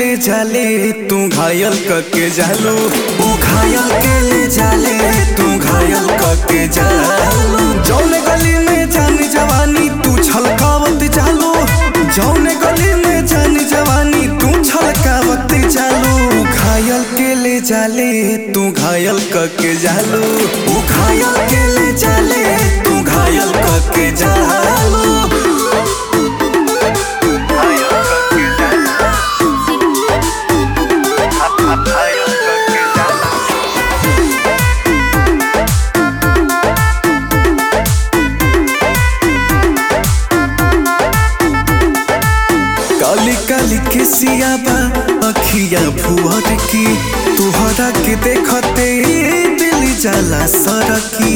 ले जाले तू घायल कके जालो ऊ घायल के ले जाले तू घायल कके जालो जौने गली में जानी जवानी तू छलकावत जालो जौने गली में जानी जवानी तू छलकावत जालो घायल के ले जाले तू घायल कके जालो ऊ घायल के ले जाले तू घायल कके जालो काली काली के सियाबा अखिया भुअर की तुहरा के देखते दिल जाला सरकी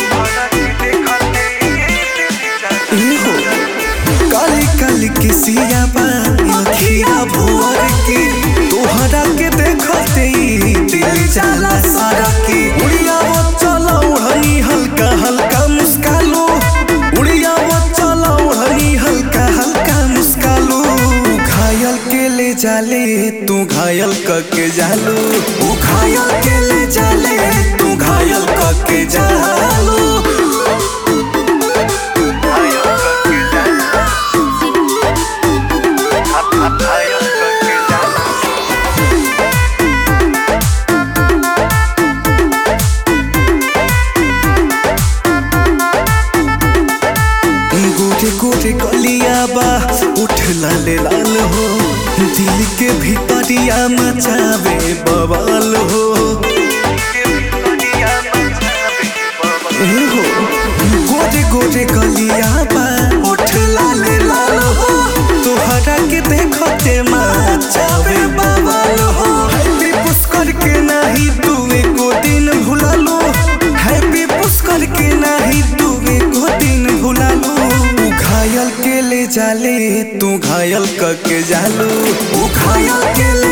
ए हो काली काली के सियाबा अखिया भुअर की तुहरा के देखते दिल जाला सरकी उड़िया वो चला उड़नी हल्का हल्का मुस्कालो उड़िया वो चला उड़नी हल्का हल्का मुस्कालो घायल के ले जाले तू घायल कके जालो ऊ घायल के ले जाले तू घायल कके जालो गोरे गोरे गलिया बा उठ लाले लाल हो दिल के भीतरिया मचावे बवाल हो ए हो गोरे गोरे गलिया बा उठ लाले लाल हो तोहरा के देखते मचावे बवाल हो हैप्पी पुष्कर के नाही तू एको दिन भुला लो हैप्पी पुष्कर के नाही तू एको दिन भुला लो ऊ घायल के ले जाले तू घायल कके जालो ऊ घायल के ले